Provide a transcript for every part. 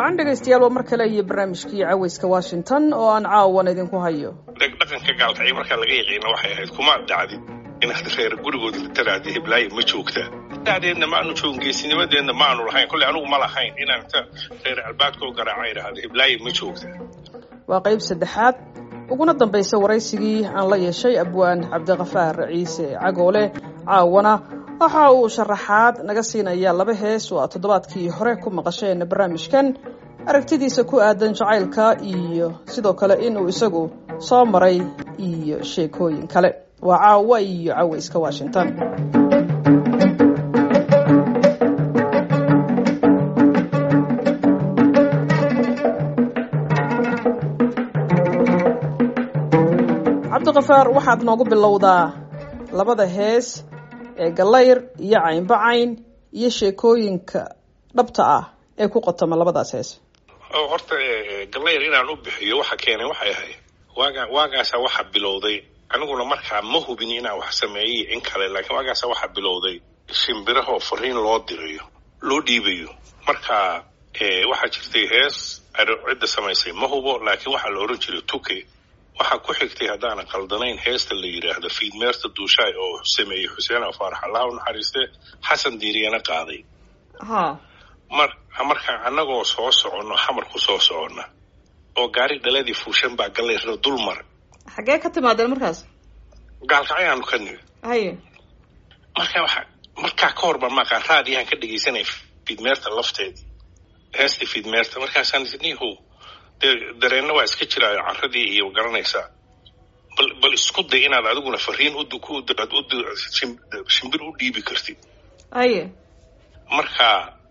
wacan dhegaystayaal waa mar kale iyo barnaamijkii caweyska washington oo aan caawan idinku hayo dhaqanka gaalkacyo markaa laga yaqiina waxay ahayd kuma dhacdin inaad reer gurigoodi taraadi hiblaayo ma joogtaa dacdeedna ma aanu joogin geesinimadeedna ma aanu lahayn kolley anugu ma lahayn inaan inta reer albaadkoo garaaca idhaahdo hiblaayo ma joogtaa waa qayb saddexaad uguna dambaysa waraysigii aan la yeeshay abwaan cabdikafaar ciise cagoole caawana waxa uu sharaxaad naga siinaya laba hees oo aad toddobaadkii hore ku maqasheen barnaamijkan aragtidiisa ku aadan jacaylka iyo sidoo kale inuu isagu soo maray iyo sheekooyin kale waa caawa iyo caweyska washington cabdikafaar waxaad noogu bilowdaa labada hees ee gallayr iyo caynbacayn iyo sheekooyinka dhabta ah ee ku qotoma labadaas hees horta gallayr inaan u bixiyo waxa keenay waxay ahayd waaga waagaasa waxa bilowday aniguna markaa ma hubin inaan wax sameeyey in kale laakiin waagaasa waxa bilowday shimbirahoo fariin loo dirayo loo dhiibayo marka waxaa jirtay hees cidda samaysay ma hubo laakiin waxaa la oran jiray tuke waxaa ku xigtay haddaanan qaldanayn heesta la yidhaahdo fiidmeerta duushaay oo sameeyey xuseen afaarax allaha u naxariiste xasan diiriyana qaaday ha mar markaa annagoo soo soconno xamar ku soo soconna oo gaari dhaladii fuushan baa gallayrna dul mar xaggee ka timaadeen markaas gaalkacyaanu ka nimi haye marka waxa markaa ka hor baan maqaan raadiyahan ka dhegaysanay fiidmeerta lafteedii heestii fiidmeerta markaasaan nihu dee dareenna waa iska jiraayo carradii iyo garanaysaa bal bal isku day inaad adiguna fariin udaad shimbir u dhiibi kartid haye marka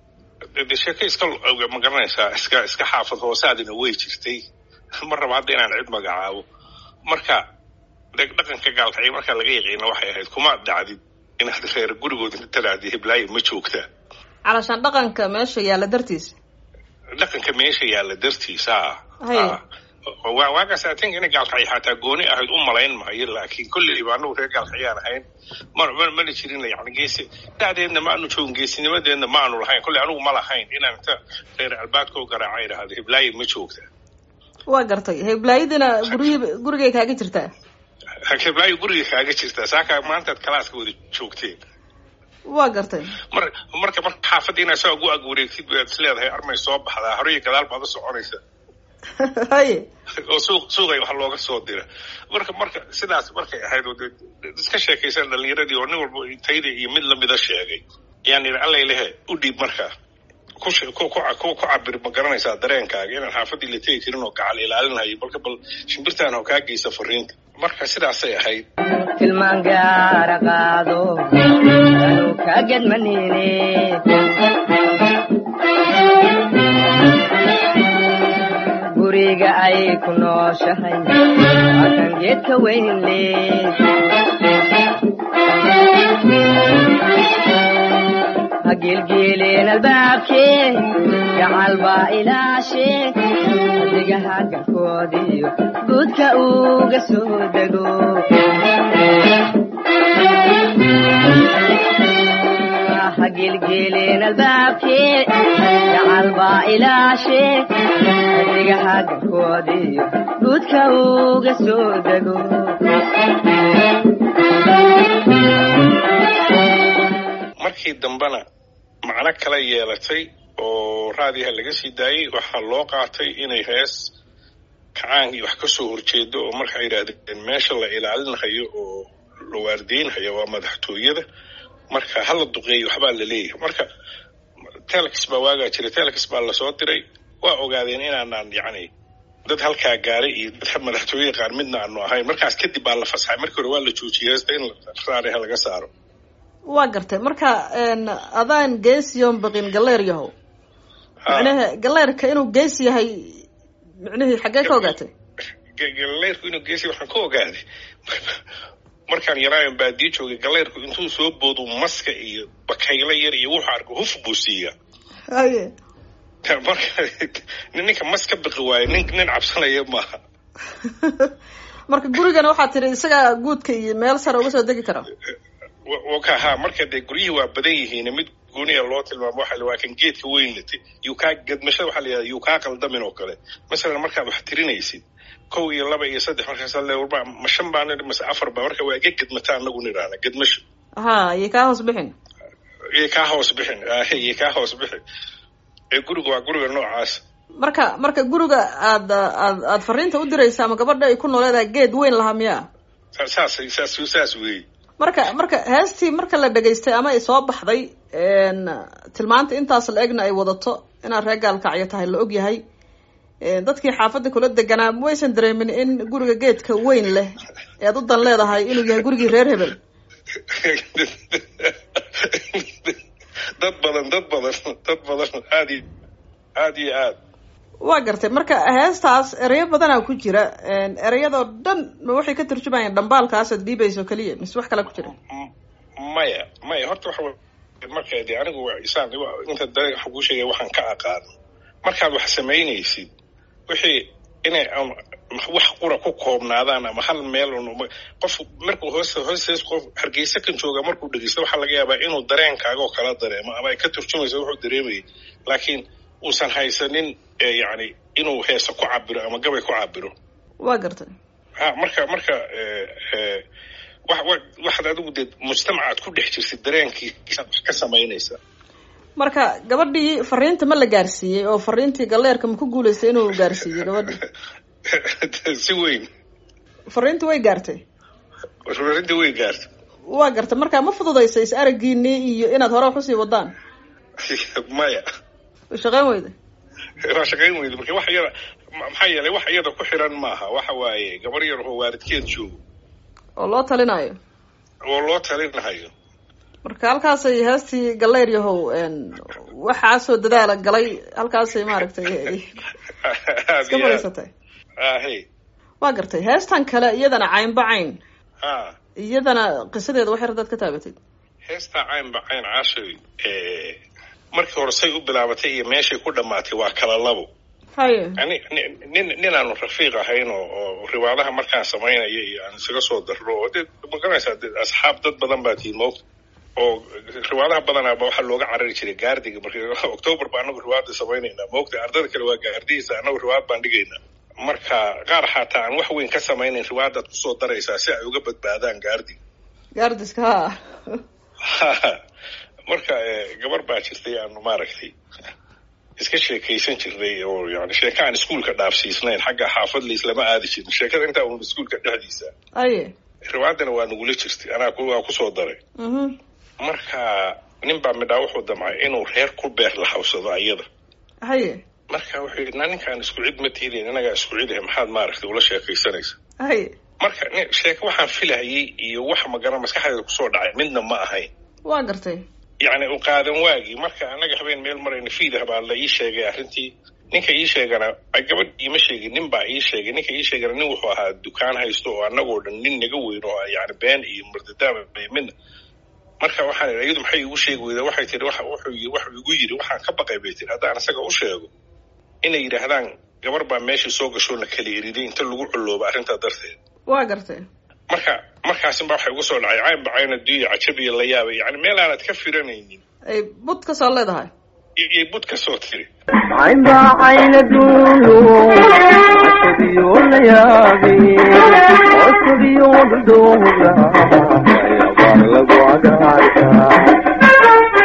de sheeke iska ma garanaysaa iska iska xaafad hoosaadina way jirtay ma raba hadda inaan cid magacaabo marka dhaqanka gaalkacyo markaa laga yaqiina waxay ahayd kuma dhacdin inaad reer gurigoodi taraadi hiblaayo ma joogtaa calashaan dhaqanka meesha yaalla dartiis dhaqanka meesha yaalla dartiisa Haye. waagaas atin inay gaalkacyo xataa gooni ahayd u malayn maayo laakiin kolleyba anagu reer gaalkacyaan ahayn ma ma- mana jirin yani geesi dacdeedna ma aanu joogin geesinimadeedna ma aanu lahayn kolley anugu ma lahayn inaan inta reer albaadkoo garaaca idhaahdo hiblaayo ma joogtaa waa gartay heblaayadina guryi gurigay kaaga jirtaa hiblaayo guriga kaaga jirtaa saakaa maantaad kalaaska wada joogteen waa gartay mar marka marka xaafadda inaad saa ugu ag wareegtid baad is leedahay armay soo baxdaa hore iyo gadaal baad u soconaysa haye oo suuq suuqay wax looga soo dira marka marka sidaas markay ahayd oo dee iska sheekaysan dhalinyaradii oo nin walba tayda iyo mid lamida sheegay yaan idhi allay lehe u dhiib markaa ku she- ku ku ku ku cabir ma garanaysaa dareenkaaga inaan xaafaddii la tegi karin oo gacal ilaalinhayo balka bal shimbirtaan oo kaa geysa fariinta marka sidaasay ahayd tilmaan gaara qaado anu ka gedmanine guriga ay ku nooshahay waa kan geedka weyn le ha gelgeeleen albaabkee gacal baa ilaashe adigaha galkoodiyo guudka uga soo dego ha gelgeeleen albaabkee gacal baa ilaashe adigaha galkoodiyo guudka uga soo dego markii dambena macno kala yeelatay oo raadiyaha laga sii daayey waxaa loo qaatay inay hees kacaankii wax ka soo horjeedo oo markaa yidhaahdeen meesha la ilaalinhayo oo la waardeynhayo waa madaxtooyada marka hala duqeeyo waxbaa la leeyahay marka telex baa waagaa jira telex baa lasoo diray waa ogaadeen inaanaan yacni dad halkaa gaaray iyo dad madaxtooye qaar midna aanu ahayn markaas kadib baa la fasaxay markii hore waa la joojiyey heesta in raadiyaha laga saaro waa gartay marka een, adaan geesiyoon baqin galleer yahow Ha. micnaha galleerka inuu gees yahay micnihii xaggee ka ogaatay galeyrku inuu geesi waxaan ka ogaaday markaan yaraayan baadiyo joogay galeyrku intuu soo boodu maska iyo bakaylo yar iyo wuxuu arko huf buu siiyaa haye marka ninka mas ka baqi waayo nin nin cabsanaya maaha marka gurigana waxaa tiri isagaa guudka iyo meel sare uga soo degi kara ka ha marka dee guryihii waa badan yihiin mid gooniya loo tilmaamo waxa waa kan geedka weyn latay yuu kaa gadmashada waxaa la yidhahda yuu kaa qaldamin oo kale masalan markaad wax tirinaysid kow iyo laba iyo saddex markaas le warba ma shan baa nidhi mase afar baa marka waa iga gadmata anagu nidhaahna gadmasho ha iyo kaa hoos bixin iyo kaa hoos bixin iyo kaa hoos bixin ee guriga waa guriga noocaas marka marka guriga aad aad aad fariinta u diraysa ama gabadha ay ku nooleedahay geed weyn lahaa miyaa saas saas saas weeye marka marka heestii marka la dhegaystay ama ay soo baxday tilmaanta intaas la egna ay wadato inaad reer gaalkacyo tahay la og yahay dadkii xaafadda kula deganaa waysan dareemin in guriga geedka weyn leh ee ad u dan leedahay inuu yahay gurigii reer hebel dad badan dad badan dad badan aad iyo aad iyo aad waa gartay marka heestaas ereyo badanaa ku jira ereyadoo dhan ma waxay ka turjumayaan dhambaalkaas ad dhiibayso keliya mise wax kale ku jira maya maya horta waxa marka de anigu isaan inta da waxa kuu sheegaya waxaan ka aqaano markaad wax samaynaysid wixii inay wax qura ku koobnaadaan ama hal meel un qof markuu hoos hoostees qof hargeysa kan jooga markuu dhegeysto waxaa laga yaabaa inuu dareenkaaga oo kala dareemo ama ay ka turjumayso wuxuu dareemayay laakiin uusan haysanin yani inuu heesa ku cabiro ama gabay ku cabiro waa gartay ha marka marka wa waxaad adigu dee mujtamacaad ku dhex jirtid dareenkiisaad wax ka samaynaysaa marka gabadhii fariinta ma la gaarsiiyey oo fariintii galleerka ma ku guulaystay inuu gaarsiiyey gabadhii si weyn fariintii way gaartay fariintii way gaartay waa gartay marka ma fududaysa is aragiinii iyo inaad hore wax usii wadaan maya shaqeyn weyda waa shaqayn weyda marka wax iyada maxaa yeelay wax iyada ku xiran maaha waxa waaye gabar yar oo waalidkeed joogo oo loo talinayo oo loo talinahayo marka halkaasay heestii galeyr yahow waxaasoo dadaala galay halkaasay maaragtay iska fadhiisatay ahe waa gartay heestan kale iyadana caynba cayn ha iyadana qisadeeda wax yar hadaad ka taabatid heestaa caynba cayn caashay markii hore say u bilaabatay iyo meeshay ku dhamaatay waa kala labo haye yani nin ninaanu rafiiq ahayn oo oo riwaadaha markaan samaynaya iyo aan isaga soo darro oo de magaranaysaa de asxaab dad badan baa tihiin moogta oo riwaadaha badanaaba waxaa looga carari jiray gaardiga marka october ba anagu riwaada samaynaynaa moogta ardada kale waa gaardihiisa anagu riwaad baan dhigaynaa marka qaar xataa aan wax weyn ka samaynayn riwaadaad kusoo daraysaa si ay uga badbaadaan gaardiga gaardiska ha marka gabar baa jirtay aanu maaragtay iska sheekaysan jirnay oo yani sheeka aan iskuolka dhaafsiisnayn xagga xaafad laislama aadi jirin sheekada intaa un iskuolka dhexdiisa aye riwaadana waa nagula jirtay anaa waa kusoo daray marka nin baa midhaa wuxuu damcay inuu reer ku beer lahawsado ayada haye marka wuxuu yidhi na ninkaan isku cid ma tiidin inagaa isku cid ah maxaad maaragtay ula sheekaysanaysa haye marka sheeke waxaan filahayay iyo wax magara maskaxdeeda kusoo dhacay midna ma ahayn waa gartay yacni u qaadan waagii marka annaga habeen meel marayna fiidah baa la ii sheegay arrintii ninka ii sheegana gabadh iima sheegin nin baa ii sheegay ninka ii sheegana nin wuxuu ahaa dukaan haysto oo annagoo dhan nin naga weyn oo yani been iyo murdadaaba midna marka waxaan idhi iyadu maxay igu sheegi weydaa waxay tihi waxa wuxuu wuxuu igu yidhi waxaan ka baqay bay tihi haddaan isaga u sheego inay yidhaahdaan gabar baa meeshii soo gashoo na kala eriday inta lagu culooba arrintaa darteed waa gartay marka markaasin baa waxay ugu soo dhacay cayn bacayna duya cajabiya la yaabay yani meel aanad ka firanaynin ay bud ka soo leedahay iyo bud ka soo tiri caynba cayna duulo cajabiyo la yaabay cajabiyo dhudhuuga ayabaar lagu cagaarka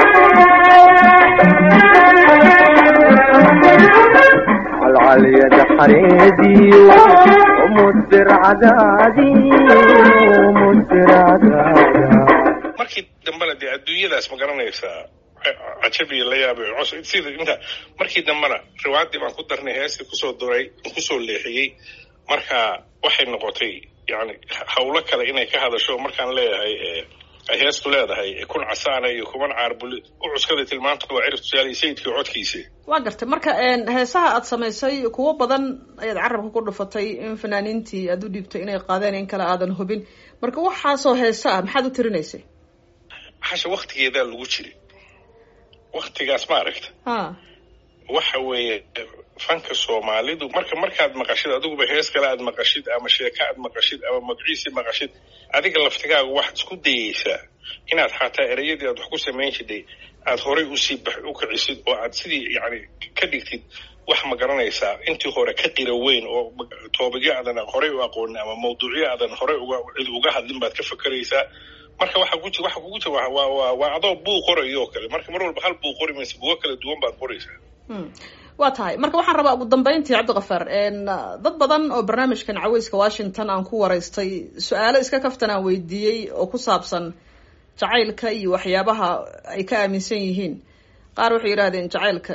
calcalyada xareediyo mudbir cadaadiyo mudbir cadaada markii dambena dee adduunyadaas ma garanaysaa cajabiya la yaabay cos sida inta markii dambena riwaadii baan ku darnay heestii kusoo duray kusoo leexiyey marka waxay noqotay yani hawlo kale inay ka hadasho markaan leeyahay ay heestu leedahay kun casaana iyo kuman caarbuli u cuskada tilmaanta waa cirif tusaale sayidkii codkiisa waa gartay marka heesaha aad samaysay kuwo badan ayaad carabka ku dhufatay in fanaaniintii aad u dhiibtay inay qaadeen in kale aadan hubin marka waxaasoo heesa ah maxaad u tirinaysay hasha waktigeedaa lagu jiray waktigaas ma aragta ha waxa weeye fanka soomaalidu marka markaad maqashid adiguba hees kale aad maqashid ama sheeko aad maqashid ama magaciisi maqashid adiga laftigaaga waxaad isku dayeysaa inaad xataa ereyadii aad wax ku samayn jiday aad horay usii bax u kicisid oo aad sidii yani ka dhigtid wax ma garanaysaa intii hore ka qira weyn oo toobigyo aadan horey u aqoonin ama mawduucyo aadan horey uga cid uga hadlin baad ka fakeraysaa marka waxa ku waxa kugu jira waa waa waa adoo buu qorayo oo kale marka mar walba hal buu qori maysa bugo kala duwan baad qoraysaa waa tahay marka waxaan rabaa ugu dambeyntii cabdikafaar dad badan oo barnaamijkan caweyska washington aan ku waraystay su-aalo iska kaftan aan weydiiyey oo ku saabsan jacaylka iyo waxyaabaha ay ka aaminsan yihiin qaar waxay yidhahdeen jacaylka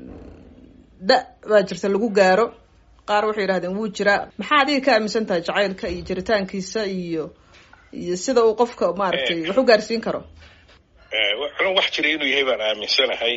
da baa jirta lagu gaaro qaar waxay yidhahdeen wuu jiraa maxaa adiga ka aaminsan tahay jacaylka iyo jiritaankiisa iyo iyo sida uu qofka maaragtay wax u gaarsiin karo anu wax jira inuu yahay baan aaminsanahay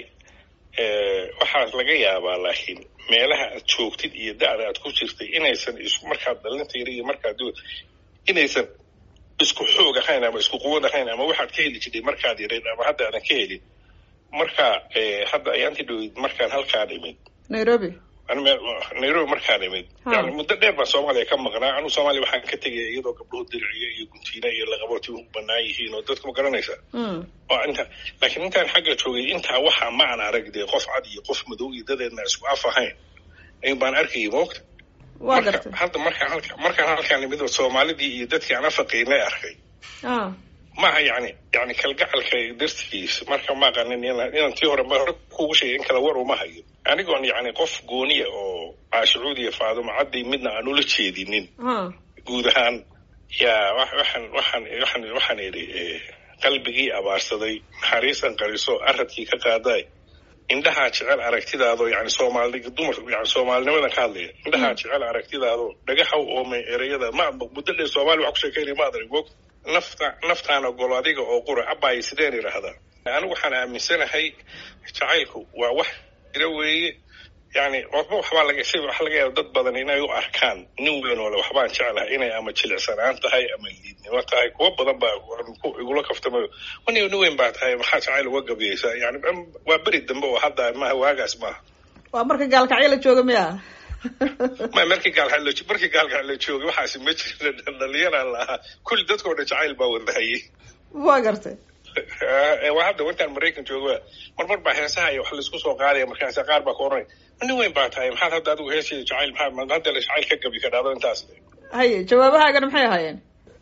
waxaa laga yaabaa laakiin meelaha aad joogtid iyo da-da aad ku jirtay inaysan isku markaad dhalinta yar iyo markaad inaysan isku xoog ahayn ama isku quwad ahayn ama waxaad ka heli jirtay markaad yarayd ama hadda aadan ka helin marka hadda ayaanti dhowid markaan halkaan imid nairobi nairobi markaan imid yani muddo dheer baan soomaaliya ka maqnaa anuu soomaaliya waxaan ka tegaya iyadoo gabdhuhu diriciyo iyo guntiina iyo laqabooti u banaan yihiin oo dadka ma garanaysa oo inta laakiin intaan xagga joogay intaa waxaa ma aan arag dee qof cad iyo qof madow iyo dadeedna isku af ahayn ayun baan arkayay moogta waa gartay hadda markaan halka markaan halkaan imid soomaalidii iyo dadkii aan afaqaynay arkay maaha yani yani kalgacalka dartigiis marka ma aqanin inaan tii hore hore kugu sheegay in kala war uma hayo anigoon yani qof gooniya oo caashicuud iyo faadumo caddi midna aan ula jeedinin guud ahaan yaa waxaan waxaan waxaan waxaan idhi qalbigii abaarsaday naxariisan qariso aradkii ka qaaday indhahaa jecel aragtidaadoo yani soomaali dumar yani soomaalinimadan ka hadlaya indhahaa jecel aragtidaadoo dhagaxaw oomay ereyada ma muddo dheer soomaali wax ku sheekaynaya ma adan moog nafta naftaan ogolo adiga oo qura abbaay sideen idhaahdaa anigu waxaan aaminsanahay jacaylku waa wax jira weeye yani waxba waxbaa laga si waxa laga yaaba dad badan inay u arkaan nin weyn oo le waxbaan jeclahay inay ama jilicsanaan tahay ama liidnimo tahay kuwa badan baa igula kaftamayo wan nin weyn baa tahay maxaa jacayl uga gabiyeysaa yani waa beri dambe oo hadda maaha waagaas maaha waa marka gaalkacyo la jooga miya ma markii gaalka markii gaalka la joogay waxaasi ma jira dhalinyaraan lahaa kulli dadkoo dhan jacayl baa wadahayay waa gartay waa hadda intaan maraykan jooga marmar baa heesaha iyo wax laisku soo qaadaya markaas qaar baa ka oranay nin weyn baa tahay maxaad hadda adigu heesayda jacayl maxaa hadda la jacayl ka gabi ka dhahdo intaas haye jawaabahaagana maxay ahaayeen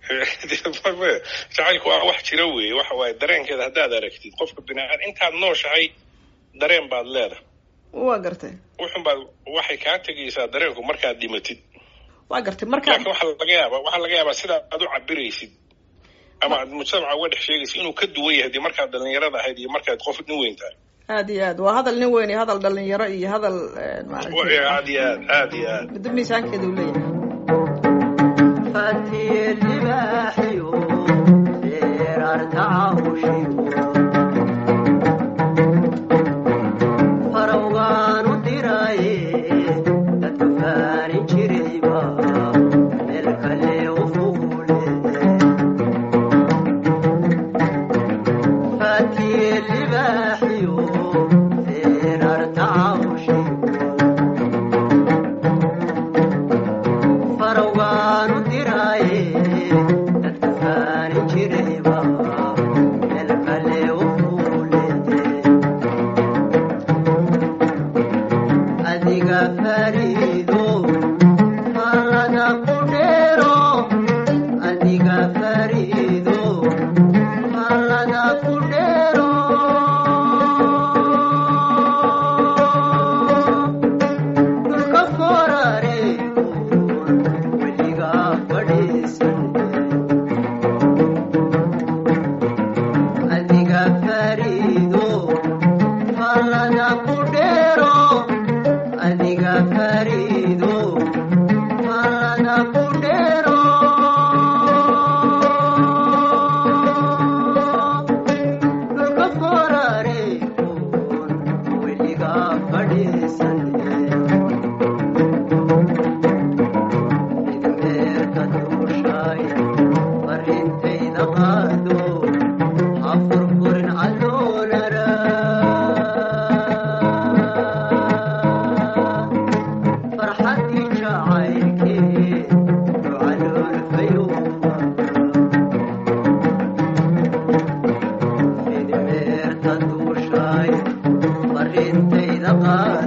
jacaylku waa wax jira weeye waxa waaye dareenkeeda haddaad aragtid qofka biniaadam intaad nooshahay dareen baad leedahay waa gartay wuxun baad waxay kaa tegaysaa dareenku markaad dhimatid waa gartay marka laakiin waxaa laga yaabaa waxaa laga yaabaa sidaa aad u cabiraysid ama aad mujtamaca uga dhex sheegaysid inuu ka duwan yahay dee markaad dhalinyarada ahayd iyo markaad qof nin weyn tahay aad iyo aad waa hadal nin weyn iyo hadal dhalinyaro iyo hadal maaragtay aad iyo aad aad iyo aad middo miisaankeeda uu leeyahay fatiye libaaxiyo feerartacawshiyo farowgaanu diraye dadku faanin jirayba meel kale u fuule fatiye libaaxiyo feerartacawshiyo farowgaanu diraaye dadku faanin jirayba meel kale u fuule adiga fariido farada ku dheero adiga fariido farada ku dheero dhulka forareego weliga fadhiisan adiga fariido farada ku dheero adiga fariido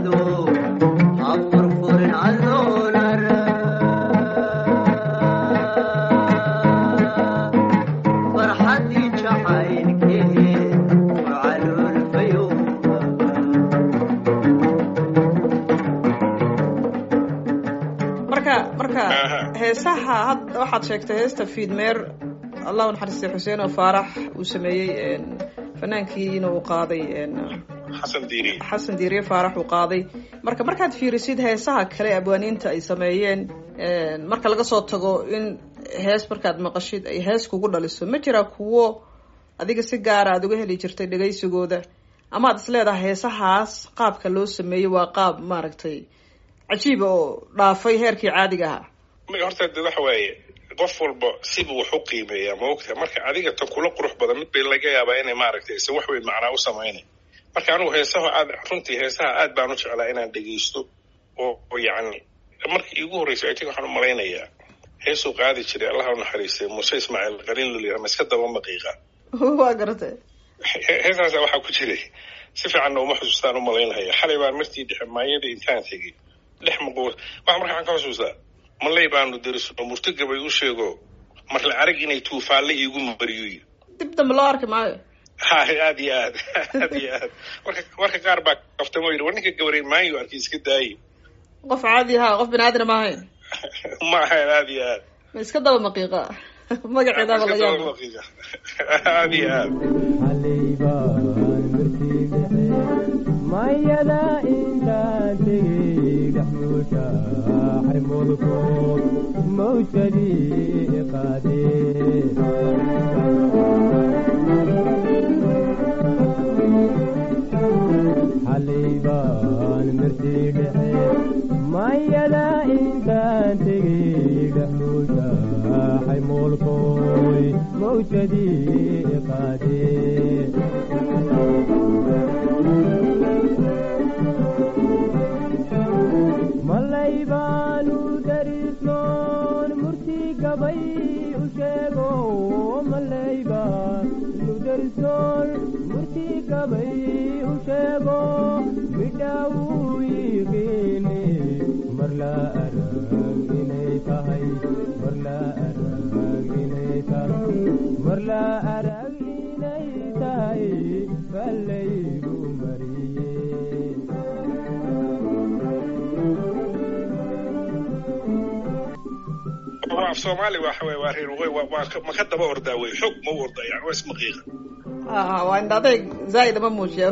furfurnaado ha furfurin caloolara farxadii jacaylkeed waa caloolfayowba marka marka Aha. heesaha hadda waxaad sheegtay heesta fiidmeer allah u naxariistay xuseen oo faarax uu sameeyey een, fanaankiina uu qaaday een, xasan diiri xasan diiriye faarax uu qaaday marka markaad fiirisid heesaha kale abwaaniinta ay sameeyeen een, marka laga soo tago in hees markaad maqashid ay hees kugu dhaliso ma jira kuwo adiga si gaara aad uga heli jirtay dhegaysigooda ama aad isleedahay heesahaas qaabka loo sameeyey waa qaab maaragtay cajiiba oo dhaafay heerkii caadiga ahaa ma horta de waxa waaye qof walba sibuu wax u qiimeeyaa ma ogtahay marka adiga tan kula qurux badan mid bay laga yaabaa inay maaragtay se wax weyn macnaa u samaynay marka anigu heesaha aad runtii heesaha aad baan u jeclaa inaan dhegaysto oo oo yacni markii iigu horreysay i think waxaan u malaynayaa heesuu qaadi jiray allaha u naxariistay muuse ismaaciil qaliin luliyara ma iska daba maqiiqa waa garatay He- heesaasa waxaa ku jiray si fiicanna uma xusuustaan u malaynaya xalay baan martii dhexe maayada intaan tegey dhex maqo waxa marka waxaan ka xusuustaa malay baanu derisno murtigabay u sheego marla arag inay tuufaalle iigu mariyo yiri dib dambe loo arki maayo ha aad iyo aad aad iyo aad marka marka qaar baa kaftamo yidhi war ninka gabarey maayo arkay iska daayi qof caadi ahaa qof bini aadana ma ahayn ma ahayn aad iyo aad ma iska daba maqiiqa magaceedaaba la yaaba aad iyo aad xalaybaan martiibixe mayada intaan tegey dhexmuusha xaymulkood mawjadii qaadee xalaybaan martii dhexe mayada intaan tegey dhexmuusha xaymulkoy mawjadii qaadee malay baanu darisnoon murti gabay u sheego malay baanu darisnoon murti gabay u sheego midhaawuu yiqiine marla arag inay tahay marla arag inay tahay marla arag inay tahay ballaygu mariye af soomaali waxa waye waa reer waqooyi waa waa ka- ma ka daba ordaa wey xog ma u ordaa yani waa ismaqiiqa ah waa indha adayg zaaid ama muujiya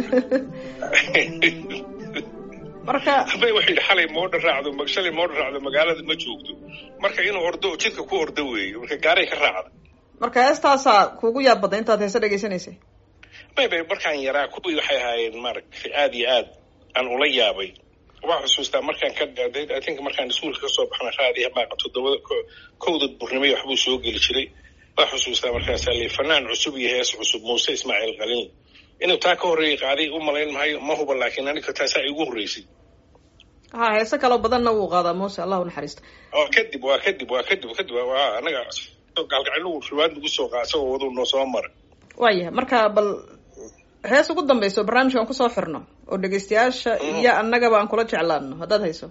marka bay waxay yidhi xalay moodha raacdo ma- shalay moodha raacdo magaalada ma joogto marka inuu ordo jidka ku ordo weeye marka gaaray ka raacda marka heestaasaa kuugu yaab badda intaad heese dhegaysanaysay may bay markaan yaraa kuwii waxay ahaayeen maaragtay aad iyo aad aan ula yaabay waxaan xusuustaa markaan ka dhaaday i think markaan iskuulka kasoo baxna raadiya maaqa toddobada ko- kowda duhurnimo iyo waxbuu soo geli jiray waan xusuustaa markaasaa lii fanaan cusub iyo hees cusub muuse ismaaciil qalin inuu taa ka horreeyay qaaday u malayn maayo ma huba laakiin aniga taasaa igu horreysay ha heese kaloo badanna wuu qaadaa muuse allah u naxariista oo kadib waa kadib waa kadib kadib waa anaga gaalgacino riwaad nagu soo qaa isagoo waduu noo soo mara waayahay marka bal hees ugu dambayso barnaamijka aan kusoo xirno oo dhegaystayaasha iyo annagaba aan kula jeclaano haddaad hayso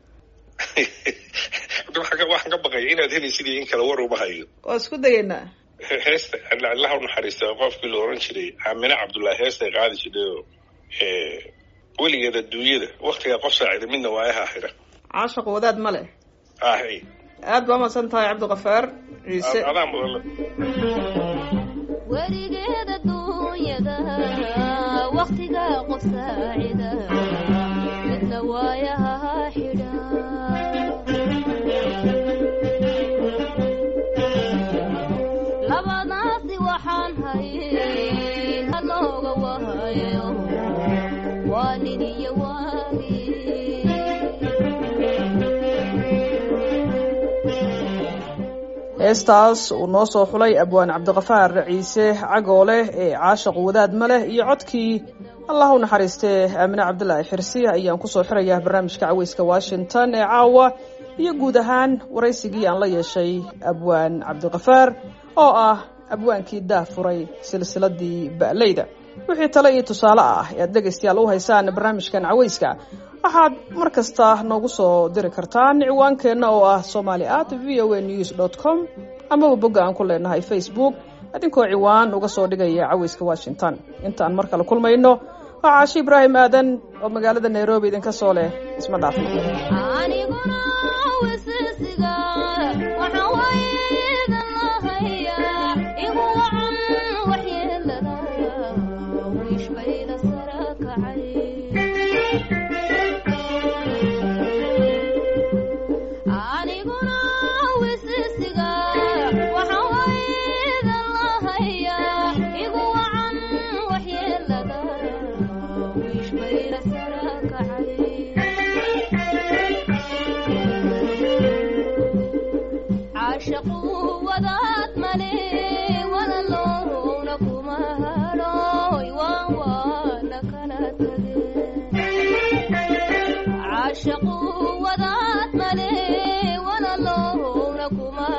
waxaan ka- waxaan ka baqaya inaad helaysid iyo in kale war uma hayo waa isku dayeynaa He- heesta allaha u naxariista qofkii la oran jiray aamine cabdullaahi heestay qaadi jiray oo eh, weligeed adduunyada waktigaa qof saacida midna waa aha xira caashaq wadaad ma leh ahay aad baa umahadsan tahay cabdiqafaar ciise adaa mudan weligeeda duunyada waktiga qof saacida midna waayaha xidha labadaasi waxaan hayay halooga wahayo waa nin iyo waagi heestaas uu noo soo xulay abwaan cabdiqafaar ciise cagoole ee caashaq wadaad ma leh iyo codkii allah u naxariistee aamine cabdilaahi xirsi ayaan kusoo xirayaa barnaamijka caweyska washington ee caawa iyo guud ahaan waraysigii aan la yeeshay abwaan cabdiqafaar oo ah abwaankii daah furay silsiladii ba'leyda wixii tale iyo tusaale ah ee aad dhegaystayaal u haysaan barnaamijkan cawayska waxaad mar kasta noogu soo diri kartaan ciwaankeenna oo ah somali at v o a news dot com amaba bogga aan ku leenahay facebook idinkoo ciwaan uga soo dhigaya cawayska washington intaan mar kale kulmayno waa caashi ibraahim aadan oo magaalada nairobi idinka soo leh isma dhaafno aniguna wisisiga waxaan waydan lahayaa igu wacan waxyeelada wiish bayda sara kacay aniguna wisisiga waxaan waydan lahayaa igu wacan waxyeelada wiish bayda sara kacay caashaqu wadaad male walaloowna kuma hadhooy waan waana kala tageen caashaqu wadaad male walaloowna kuma